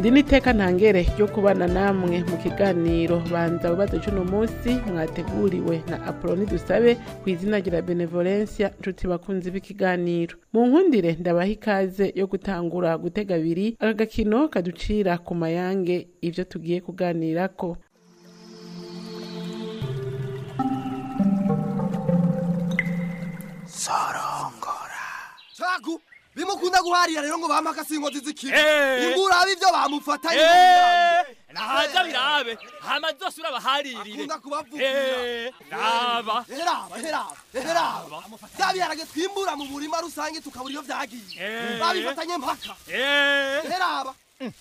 iri ni iteka ntangere ryo kubana namwe mu kiganiro banza wibaze c'uno munsi mwateguriwe na apoloni dusabe ku izina rya benevolencia nshuti bakunzi b'ikiganiro mu nkundire ndabaha ikaze yo gutangura gutega abiri aka gakino kaducira ku mayange ivyo tugiye kuganirako cagu bimukunda guharira rero ngo bampa akasingozi z'ikibi Eh. ingurabe ivyo bamufatanye nahaza birabe hama zose urabaharirire akunda kubavugira Eh, raba heraba heraba heraba vya biharage twimbura mu murima rusange tukabura iyo vyagiye Eh. babifatanye mpaka Eh, heraba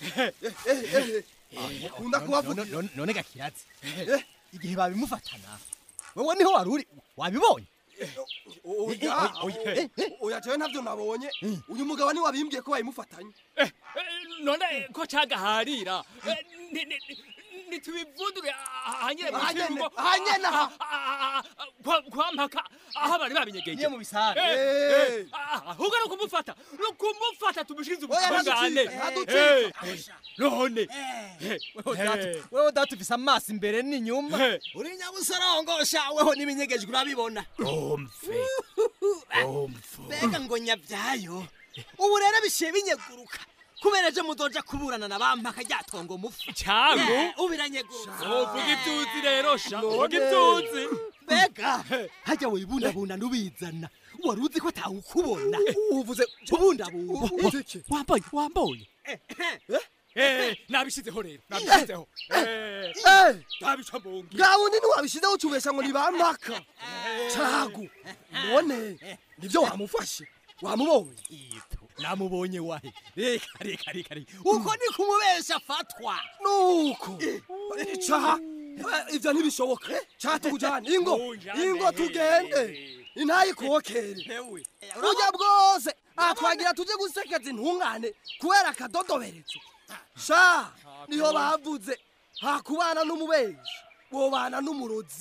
akunda kubavugira none gakiratse igihe babimufatana wewe niho wari uri wabibonye oya oya, eh, oya jewe ntavyo nabonye uyu mugabo ni wabimbwiye ko babimufatanye eh, none ko cagaharira Eh, ni- ni- ni- nitubivundure ahanyene mu Ahanyene, kirugo ahanyene aha. Ah, ah, ah, kwa- kwa mpaka aho bari babinyegeje Niye mu bisare. Eh, Eh. eh, ah, ahubwo ni ukumufata ni ukumufata tumushirize Oya, ubutungane ntaducike, ntaducike. Eh, none Eh, Wewe data- eh. wewe data ufise amaso imbere n'inyuma Eh. uri nyabusorongosha weho n'ibinyegejwe urabibona umve umve mbega ngo nyabyayo ubu rero bishiye binyeguruka kubera ejo muzoja kuburana na bampaka ryatongo mufu cyago Eh, ubu biranyeguruka uvuga ibyuzi rero sha uvuga ibyuzi mbega hajya wibundabunda n'ubizana wari uzi ko atawukubona uvuze kubundabunda uvuze iki? wambaye wambaye Eh, nabishizeho rero nabishizeho Eh, Eh, nabica mbungi bwa wundi ntiwabishizeho ucubesha ngo ni bampaka cagu none nivyo wamufashe wamubonye Ito, namubonye wahe reka reka reka reka uko ni kumubesha afatwa nuko caha ivyo ntibishoboka caha tukujane ingo Tujane. ingo tugende intayikokere ewe burya bwose aha twagira tuje gusekeza intungane kubera akadodoberezo sha niho bavuze hakubana n'umubeshi wobana n'umurozi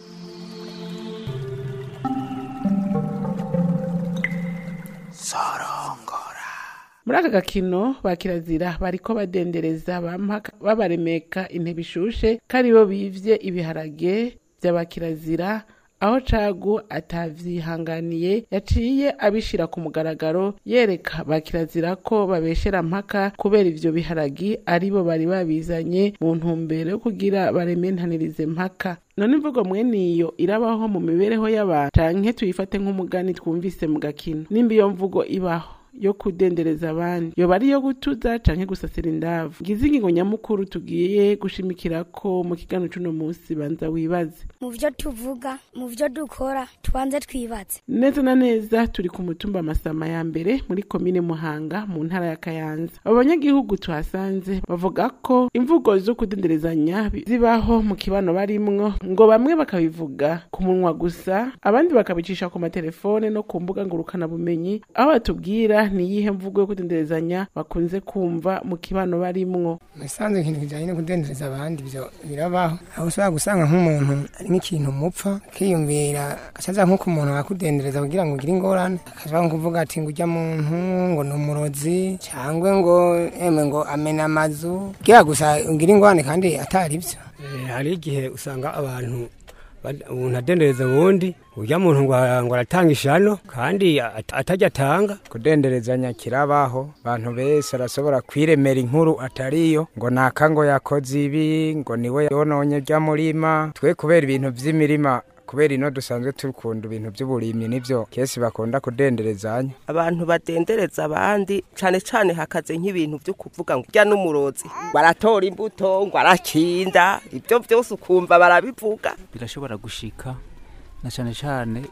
muri aka gakino ba kirazira bariko badendereza bampaka babaremeka intebe ishushe ko aribo bivye ibiharage vy'abakirazira aho cagu atavyihanganiye yaciye abishira ku mugaragaro yereka ba kirazira ko babeshera mpaka kubera ivyo biharagi aribo bari babizanye mu ntumbero yo kugira barementanirize mpaka none imvugo mwene iyo irabaho mu mibereho y'abantu canke tuyifate nk'umugani twumvise mu gakino nimba iyo mvugo ibaho yo kudendereza abandi yoba ari iyo gutuza canke gusasira indavu ngize ingingo nyamukuru tugiye gushimikirako mu kiganiro c'uno musi banza wibaze mu byo tuvuga mu byo dukora tubanze twibatse neza na neza turi ku mutumba amasama ya mbere muri komine muhanga mu ntara ya kayanza abo banyagihugu tuhasanze bavuga ko imvugo zo kudenderezanya bi- zibaho mu kibano barimwo ngo bamwe bakabivuga ku munwa gusa abandi bakabicisha ku matelefone no ku mbuga ngurukanabumenyi aho batubwira ni iyihe mvugo yo kudenderezanya bakunze kumva mu kibano barimwo musanzwe ikintu kijyanye no kudendereza abandi ibyo birabaho aho ushobora gusanga nk'umuntu ari nk'ikintu mupfa akiyumvira agacaza nk'uko umuntu akudendereza kugira ngo ugire ingorane akashobora nko kuvuga ati ngo ujya muntu ngo ni umurozi cyangwa ngo emwe ngo amena amazu kugira gusa ugire ingorane kandi atari byo hari igihe usanga abantu bad- umuntu adendereza uwundi urya muntu ngo ngo aratanga ishano kandi at- atajya atanga kudenderezanya kirabaho abantu bese arashobora kwiremera inkuru atariyo ngo naka ngo yakoze ibi ngo niwe yononye rya murima twe kubera ibintu vy'imirima kubera ino dusanzwe dukunda ibintu by'uburimyi nibyo kesi bakunda kudenderezanya abantu badendereza abandi cane cane hakaze nk'ibintu vyo kuvuga ngo urya n'umurozi baratora imbuto ngo arakinda ibyo byose ukumva barabivuga birashobora gushika na cyane cyane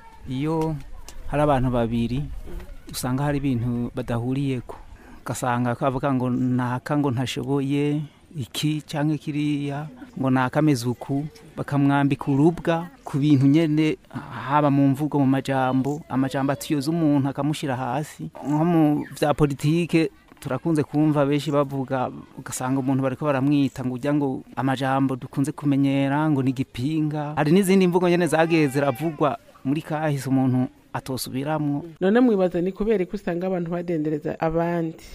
iyo hari abantu babiri usanga hari ibintu badahuriyeko ugasanga kavuga ngo naka ngo ntashoboye iki cyangwa kiriya ngo nakameze uku bakamwambika urubwa ku bintu nyene haba mu mvugo mu majambo amajambo atuyoza umuntu akamushyira hasi nko mu bya politike turakunze kumva benshi bavuga ugasanga umuntu bariko baramwita ngo ujya ngo amajambo dukunze kumenyera ngo ni igipinga hari n'izindi mvugo nyene zagiye ziravugwa muri kahise umuntu atosubiramwo none mwibaza ni kubera ko usanga abantu badendereza abandi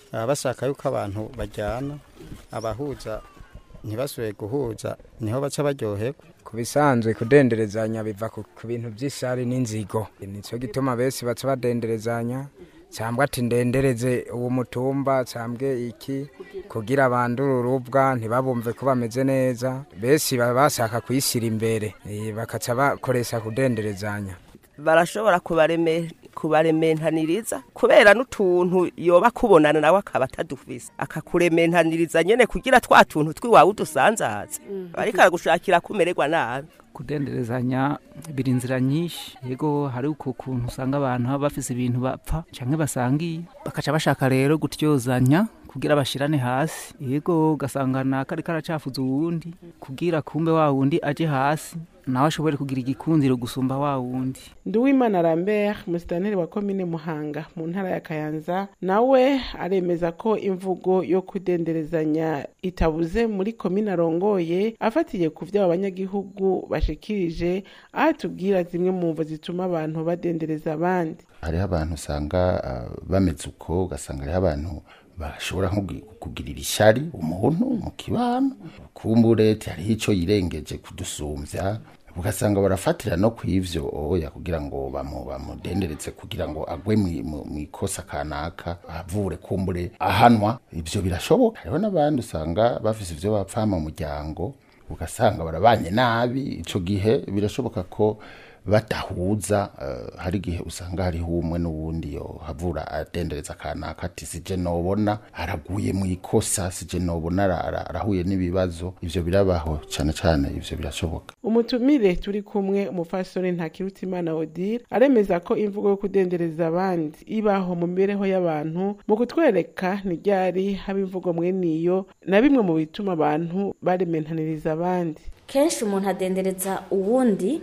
baba bashaka yuko abantu bajyana abahuza ntibasubire guhuza niho baca baryoherwa ku bisanzwe kudenderezanya biva ku ku bintu by'isari n'inzigo nicyo gituma bese baca badenderezanya cyangwa ati ndendereze uwo mutumba cyangwa iki kugira bandure urubwa ntibabumve ko bameze neza bese baba bashaka kuyishyira imbere eh, bakaca bakoresha kudenderezanya barashobora kubareme kubarementaniriza kubera n'utuntu yoba kubonana nawe akaba atadufise akakurementaniriza nyene kugira twa tuntu twiwawe udusanzaze ariko aragushakira kumererwa nabi kudenderezanya biri inzira nyinshi yego hari uko kuntu usanga abantu baba bafise ibintu bapfa canke basangiye bakaca bashaka rero gutyozanya kugira bashirane hasi yego ugasanga kari karacafuza uwundi kugira kumbe wa wundi aje hasi nawe ashobore kugira igikundiro gusumba wa wundi Nduwimana Lambert musitanteri wa komine Muhanga mu ntara ya Kayanza nawe aremeza ko imvugo yo kudenderezanya itabuze muri komine arongoye afatiye ku vyo abanyagihugu bashikirije aho atubwira zimwe mu mvo zituma abantu badendereza abandi hariho abantu usanga ah, bameze uko ugasanga hariho abantu bashobora nko kugi- kugirira ishyari umuntu mu kibano kumbure ati hariho icyo yirengeje kudusumbya ugasanga barafatira no ku ivyo oya kugira ngo bamu- bamudenderetse kugira ngo agwe mwi- mu mu ikosa kanaka avure kumbure ahanwa ivyo birashoboka hariho n'abandi usanga bafise ivyo bapfa mu muryango ugasanga barabanye nabi ico gihe birashoboka ko badahuza eh, hari igihe usanga hariho umwe n'uwundi yo havura adendereza kanaka ati sije nobona araguye mu ikosa sije nobona ara- ara- arahuye n'ibibazo ivyo birabaho cane cane ivyo birashoboka umutumire turi kumwe umufasoni ntakirutimana odile aremeza ko imvugo yo kudendereza abandi ibaho mu mibereho y'abantu mu kutwereka ntiryari haba imvugo mweniyo na bimwe mu bituma abantu barementaniriza abandi kenshi umuntu adendereza uwundi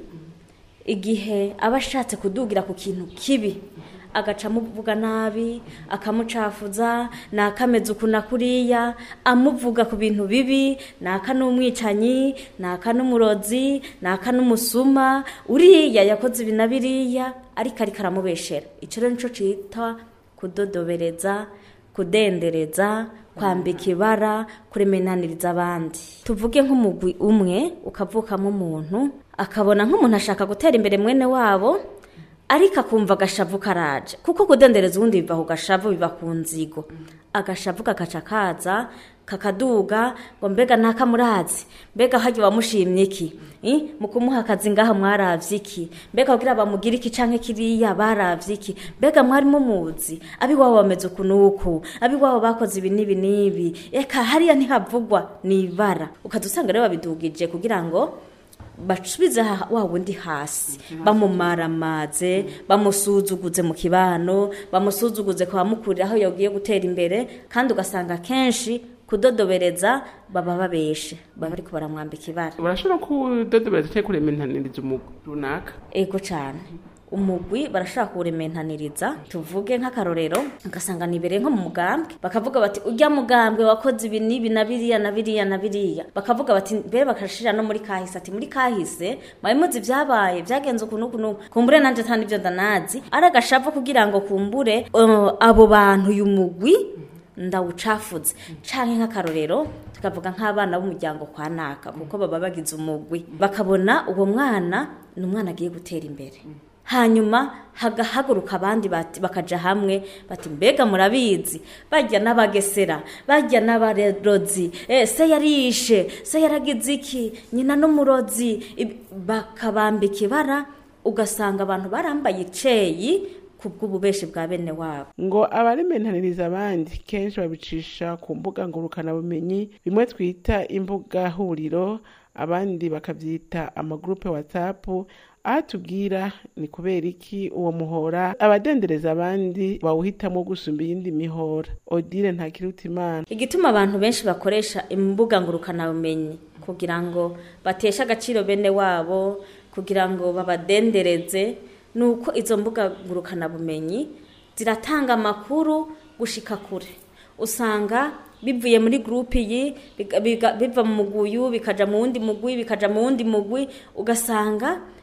igihe aba ashatse kudugira ku kintu kibi agaca amuvuga nabi akamucafuza nakameze uku na kuriya amuvuga ku bintu bibi naka n'umwicanyi naka n'umurozi naka n'umusuma uriya yakoze ibi na biriya ariko ariko aramubeshera icyo rero nicyo cyitwa kudodobereza kudendereza kwambika ibara kuremenaniriza abandi tuvuge nk'umugwi umwe ukavukamo umuntu akabona nk'umuntu ashaka gutera imbere mwene wabo ariko akumva agashavu karaje kuko kudendereza ubundi biva ku gashavu biva ku nzigo agashavu kagaca kaza kakaduga ngo mbega ntakamurazi mbega hajya wamushimye iki Eh, mu kumuha akazi ngaha mwaravye iki mbega kugira bamugire iki canke kiriya baravye iki mbega mwari mumuzi abiwabo bameze uku n'uku abiwabo bakoze ibi n'ibi n'ibi eka hariya ntihavugwa ni ibara ukaza usanga rero babidugije kugira ngo basubize ha- wa wundi hasi bamumaramaze bamusuzuguze mu kibano bamusuzuguze kwa mukuru aho yagiye gutera imbere kandi ugasanga kenshi kudodobereza baba babeshe baba ariko baramwambika ibara barashobora kudodobereza cyangwa kurementaniriza umugwi runaka ego cyane umugwi barashaka kuwurementaniriza tuvuge nk'akarorero ugasanga nibereye nko mu mugambwe bakavuga bati ujya mugambwe wakoze ibi n'ibi na biriya na biriya na biriya bakavuga bati mbere bakashira no muri kahise ati muri kahise mwari muzi ibyabaye byagenze uku n'uku n'uku kumbure nanjye atandi ibyo ndanazi ari agashavu kugira ngo kumbure uh, abo bantu uyu mugwi ndawucafuze canke nk'akarorero tukavuga nk'abana b'umuryango kwa naka kuko baba bagize umugwi bakabona uwo mwana ni umwana agiye gutera imbere hanyuma hagahaguruka abandi bati bakaja hamwe bati mbega murabizi bajya n'abagesera bajya n'abarozi eh, se yarishe se yaragize iki nyina n'umurozi Ib- bakabambika ibara ugasanga abantu barambaye iceyi kubw'ububeshi bwa bene wabo ngo abarementaniriza abandi kenshi babicisha ku mbuga ngurukanabumenyi bimwe twita imbuga huriro abandi bakabyita amagurupe watsapu aho tubwira ni kubera iki uwo muhora abadendereza abandi bawuhitamo gusumba iyindi mihora odile ntakirutimana igituma abantu benshi bakoresha imbuga ngurukanabumenyi kugira ngo bateshe agaciro bene wabo kugira ngo babadendereze ni uko izo mbuga ngurukanabumenyi ziratanga amakuru gushika kure usanga bivuye muri gurupe iyi biga- biga- biva mu mugwi uyu bikaja mu wundi mugwi bikaja mu wundi mugwi ugasanga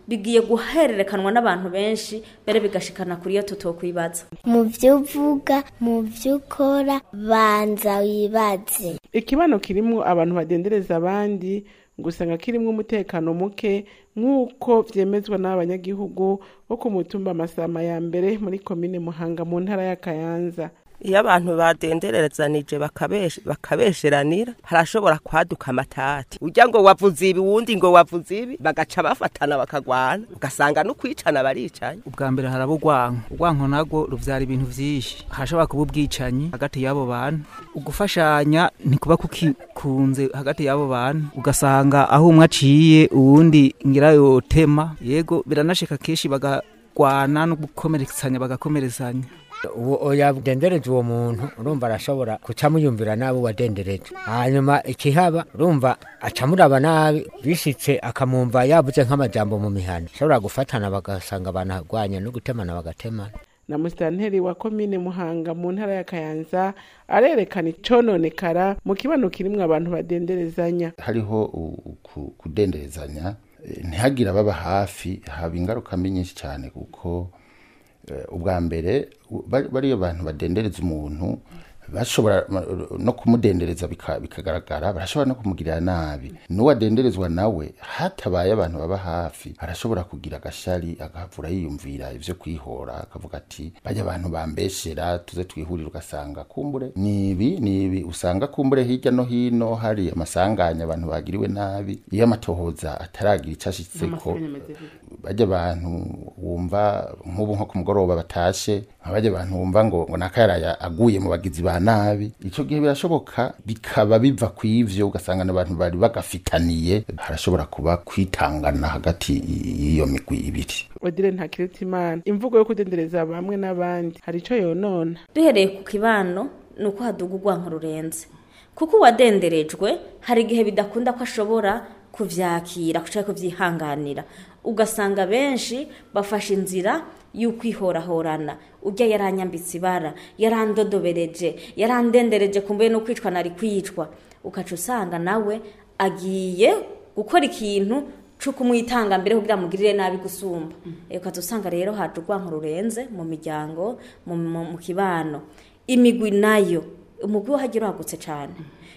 bigiye guhererekanwa n'abantu benshi mbere bigashikana kuri iyo tutokwibaza mu byo uvuga mu byo ukora banza wibaze ikibano kirimwo abantu badendereza abandi gusanga kirimwo umutekano muke nk'uko vyemezwa n'abanyagihugu bo ku mutumba amasama ya mbere muri komine muhanga mu ntara ya kayanza iyo abantu badenderezanije bakabeshe- bakabesheranira harashobora kwaduka amatati ujya ngo wavuze ibi wundi ngo wavuze ibi bagaca bafatana bakagwana ugasanga no kwicana baricanye ubwa mbere haraba urwanko urwanko nabwo ruvyara ibintu vyinshi hashobora kuba ubwicanyi hagati y'abo bantu ugufashanya ntikuba kukikunze hagati y'abo bantu ugasanga aho umwe aciye uwundi ngira yotema yego biranashika kenshi bagagwana no gukomeretsanya bagakomerezanya uwo yadendereje uwo muntu urumva arashobora kuca muyumvira nabi wadendereje hanyuma ikihaba urumva aca muraba nabi bishitse akamwumva yavuze nk'amajambo mu mihana ashobora gufatana bagasanga banagwanya no gutemana bagatemana na musitanteri wa komine muhanga mu ntara ya kayanza arerekana icononekara mu kibano kirimwo abantu badenderezanya hariho u- ku- kudenderezanya eh, ntihagire ababa hafi haba ingaruka mbi nyinshi cyane kuko eh, ubwa mbere u- bari- bariyo bantu badendereza umuntu bashobora ma- no kumudendereza bika- bikagaragara barashobora no kumugirira nabi n'uwadenderezwa nawe hatabaye abantu baba hafi arashobora kugira agashari agahavura yiyumvira ivyo kwihora akavuga ati bajya abantu bambeshera tuze twihurire ugasanga kumbure nibi nibi usanga kumbure hirya no hino hari amasanganya abantu bagiriwe nabi iyo amatohoza ataragira icyo ashitseko bajya abantu wumva nk'ubu nko ku mugoroba batashe nk'abajya abantu wumva ngo ngo nakayaraya aguye mu bagizi ba nabi icyo gihe birashoboka bikaba biva ku ivyo ugasanga n'abantu bari bagafitaniye harashobora kuba kwitangana hagati y'iyo migwi ibiri odile ntakiritimana imvugo yo kudendereza bamwe n'abandi hari ico yonona duhereye ku kibano ni uko haduga urwanko rurenze kuko uwadenderejwe hari igihe bidakunda ko ashobora kuvyakira cyangwa kubyihanganira ugasanga benshi bafashe inzira y'ukwihorahorana ujya yaranyambitse ibara yarandodobereje yarandendereje kumbuye no kwicwa nari kwicwa ukaca usanga nawe agiye gukora ikintu cyo kumwitanga mbere kugira amugirire nabi gusumba ukaza usanga rero haje urwanko rurenze mu miryango mu, mu, mu kibano imigwi nayo umugwi wo hagira wagutse cyane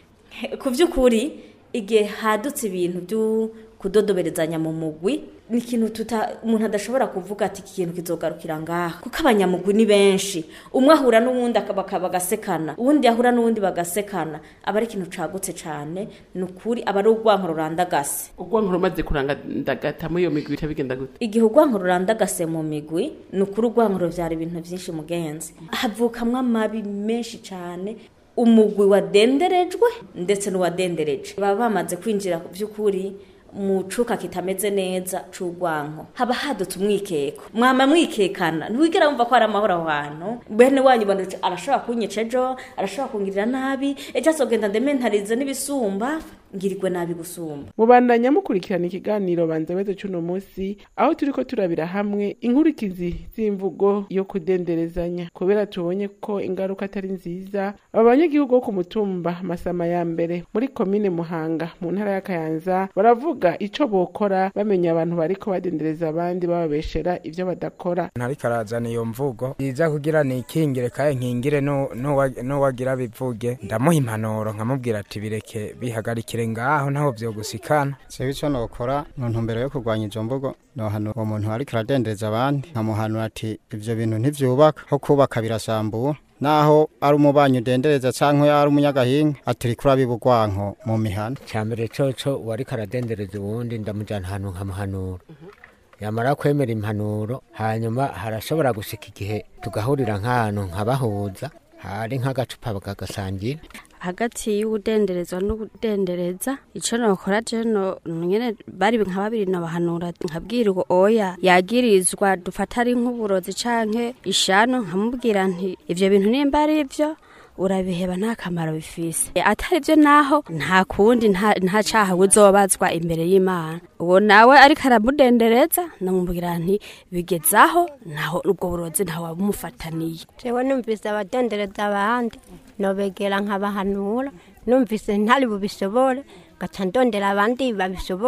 ku by'ukuri igihe hadutse ibintu byo kudodoberezanya mu mugwi ni ikintu tuta umuntu adashobora kuvuga ati iki kintu kizogarukira ngaha kuko abanyamugwi ni benshi umwe ahura n'uwundi akaba bagasekana uwundi ahura n'uwundi bagasekana aba ari ikintu cagutse cyane ni ukuri aba ari urwanko rurandagase urwanko rumaze kurandagata muri iyo migwi bica bigenda gute igihe urwanko rurandagase mu migwi ni ukuri urwanko ruvyara ibintu byinshi mugenzi havukamwo amabi menshi cyane umugwi wadenderejwe ndetse n'uwadendereje baba bamaze kwinjira ku by'ukuri mu cuka kitameze neza c'urwanko haba hadutse umwikeko mwama mwikekana ntiwigera wumva ko hari amahoro aho hantu bene wanyu bona arashobora kunyica ejo arashobora kungirira nabi ejo azogenda ndementarize n'ibisumba ngirirwe nabi gusumba mubandanya mukurikirana ikiganiro banza weze c'uno musi aho turiko turabira hamwe inkurikizi z'imvugo yo kudenderezanya kubera tubonye ko ingaruka atari nziza aba banyagihugu bo ku mutumba masama ya mbere muri komine muhanga mu ntara ya kayanza baravuga ico bokora bamenya abantu bariko badendereza abandi bababeshera ivyo badakora ntariko arazana iyo mvugo yiza kugira nikingire kaye nkingire no- n'uwa- n'uwagira bivuge ndamuha impanuro nkamubwira ati bireke bihagarikire ngaho ntaho vyogusikana sewe icyo nokora mu ntumbero yo kurwanya izo mvugo nohano uwo muntu ariko aradendereza abandi nkamuhanura ati ivyo bintu ntivyubaka ho kubaka birasambura naho ari umubanyi udendereza canke ari umunyagahinga aturika urabiba urwanko mu mihana cyambere coco uwariko aradendereza uwundi ndamujana ahantu nkamuhanura yamara kwemera impanuro hanyuma harashobora gushika igihe tugahurira nk'ahantu nkabahuza hari nk'agacupa bakagasangira hagati y'ubudenderezwa n'ubudendereza ico nokora je no nyene bari nka babiri nabahanura nkabwira ngo oya yagirizwa dufata ari nk'uburozi canke ishano nkamubwira nti ivyo bintu nimba ari ivyo urabiheba nta kamaro bifise E, atari byo naho nta kundi nta nta caha uzobazwa imbere y'imana uwo nawe ariko aramudendereza namubwira nti bigezaho naho ubwo burozi ntawe wabumufataniye jewe numvise abadendereza abandi nobegera nkabahanura numvise ntari bubishobore gaca ndondera abandi babishobora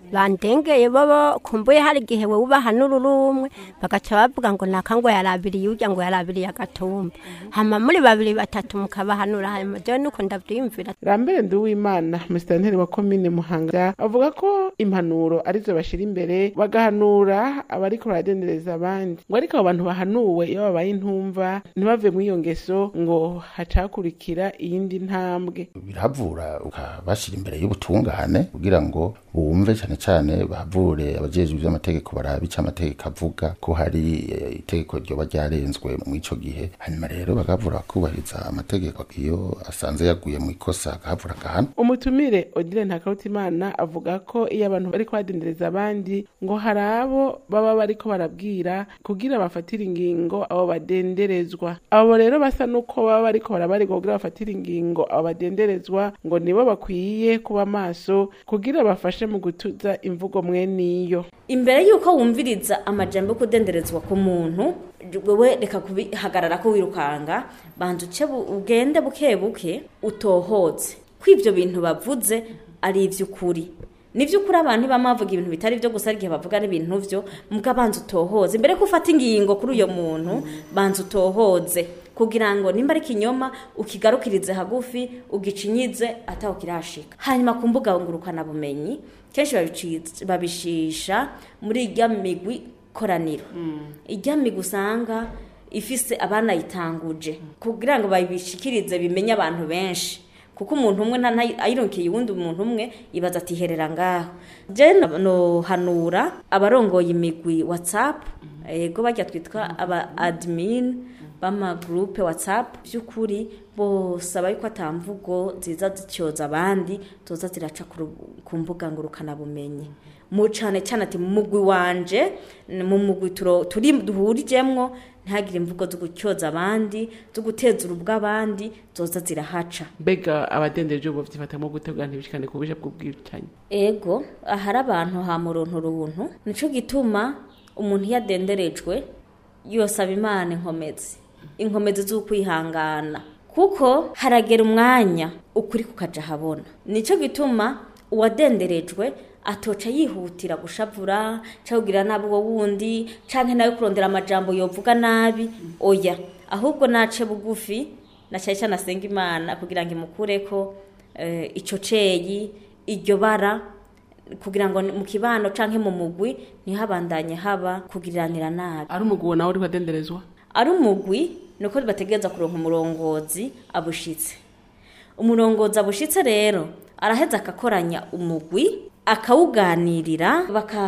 bandengeye bobo kumbuye hari igihe wewe ubahanura uri umwe bagaca bavuga ngo naka ngo yarabiriye urya ngo yarabiriye agatumba hama muri babiri batatu mukabahanura hanyuma jewe nuko ndavyiyumvira rambere nduwimana musitanteri wa komine muhanga avuga ko impanuro arizo bashira imbere bagahanura abariko baradendereza abandi ngo ariko abo bantu bahanuwe iyo babaye intumva ntibave mu iyo ngeso ngo hacakurikira iyindi ntambwe biravura ukabashyira imbere y'ubutungane kugira ngo bumve cyane cyane bahavure abajejwe iby'amategeko barabe icyo amategeko avuga ko hari eh, itegeko ryoba ryarenzwe mu ico gihe hanyuma rero bagahavura bakubahiriza amategeko iyo asanze yaguye mu ikosa agahavura agahana umutumire odile ntakarutimana avuga ko iyo abantu bariko badendereza abandi ngo hari abo baba bariko barabwira kugira bafatire ingingo abo badenderezwa abo rero basa n'uko baba bariko barabarirwa kugira bafatire ingingo abo badenderezwa ngo nibo bakwiye kuba maso kugira bafashe mu gutuza imvugo mweniyo imbere y'uko wumviriza amajambo yo kudenderezwa ku muntu wewe reka kubihagarara ko wirukanga banza uce bu- ugende buke buke utohoze ko ivyo bintu bavuze ari ivy'ukuri ni vy'ukuri abantu ntibama bavuga ibintu bitari vyo gusa igihe bavuga n'ibintu vyo muga banza utohoze mbere ko ufata ingingo kuri uyo muntu banza utohoze kugira ngo nimba ari ikinyoma ukigarukirize hagufi ugicinyize ataho kirashika hanyuma ku mbuga ngurukana bumenyi kenshi babici- babishisha muri irya migwi koraniro irya migwi usanga ifise abanayitanguje kugira ngo babishikirize bimenye abantu benshi kuko umuntu umwe nta- nta- ayironkiye uwundi umuntu umwe ibaza ati herera ngaho je no- nohanura abarongoye imigwi whatsapp ego bajya twitwa aba admin b'amagroupe whatsapp by'ukuri bose aba yuko atamvugo ziza zicyoza abandi toza ziraca ku ru- ku mbuga ngurukanabumenyi mu cane cyane ati mu mugwi wanje n- mu mugwi turo- turi duhurijemwo ntihagire imvugo zo gucyoza abandi zo guteza urubwa abandi zoza zirahaca mbega abadendeje ubu byifatamo gutegura ntibishikane ku buje bw'ubwicanyi ego ahari abantu ha muruntu runtu nico gituma umuntu iyo adenderejwe yosaba imana inkomezi inkomezi z'ukwihangana kuko haragera umwanya ukuri kukaja habona nico gituma uwadenderejwe atoca yihutira gushavura cyangwa kugira nabi uwo wundi canke nawe kurondera amajambo yovuga nabi oya ahubwo nace bugufi na cyane cyane asenga imana kugira ngo imukureko eh, ico ceyi iryo bara kugira ngo mu kibano canke mu mugwi ntihabandanye haba kugiranira nabi ari umugabo nawe uri badenderezwa ari umugwi nuko bategereza kuronka umurongozi abushitse umurongozi abushitse rero araheza akakoranya umugwi akawuganirira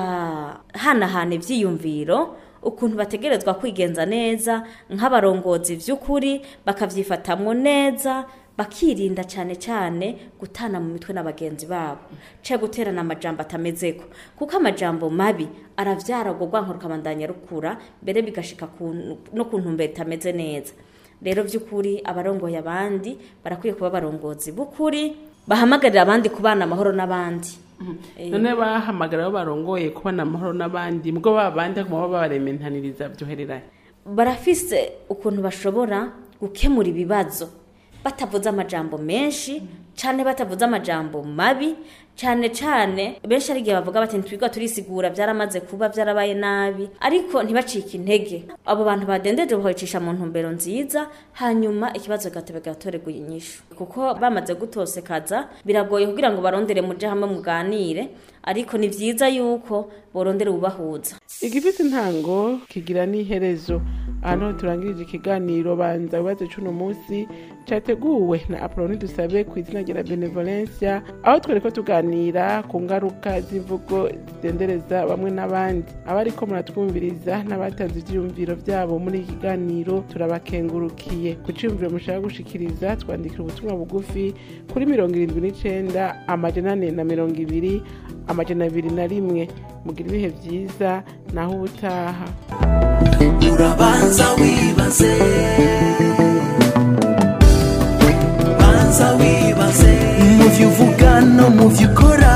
bakahanahana ivyiyumviro ukuntu bategerezwa kwigenza neza nk'abarongozi vy'ukuri bakavyifatamwo neza bakirinda cyane cyane gutana mu mitwe na bagenzi babo ce guterana amajambo atamezeko kuko amajambo mabi aravyara ubwo rwanko rukabandanya rukura mbere bigashika ku- no ku ntumbero itameze neza rero by'ukuri abarongoye abandi barakwiye kuba abarongozi b'ukuri bahamagarira abandi kubana amahoro n'abandi Eh, none bahamagara abo barongoye kubona amahoro n'abandi mubwo ba bandi kuma baba barementaniriza byohereranye barafise ukuntu bashobora gukemura ibibazo batavuze amajambo menshi cyane batavuze amajambo mabi cyane cyane benshi ari igihe bavuga bati ntitwiga turisigura byaramaze kuba byarabaye nabi ariko ntibacike intege abo bantu badendeje bakabicisha mu ntumbero nziza hanyuma ikibazo gatebe gatorerwa inyishu kuko bamaze gutosekaza biragoye kugira ngo barondere muje hamwe muganire ariko ni byiza yuko borondere ubahuza igifite intango kigira n'iherezo ahantu ho turangirije ikiganiro banza wibaze cuno munsi cyateguwe na apoloni dusabe ku izina rya benevolencia aho twari ko tuganira ku ngaruka z'imvugo zidendereza bamwe n'abandi abariko muratwumviriza n'abatanze ivyiyumviro vyabo muri iki kiganiro turabakengurukiye ku ciyumviro mushaka gushikiriza twandikira ubutumwa bugufi kuri mirongo irindwi n'icenda amajana ane na mirongo ibiri amajana abiri na rimwe mugira ibihe vyiza naho ubutaha urabanza wibaze banza wibaze mu byo uvuga no mu byo ukora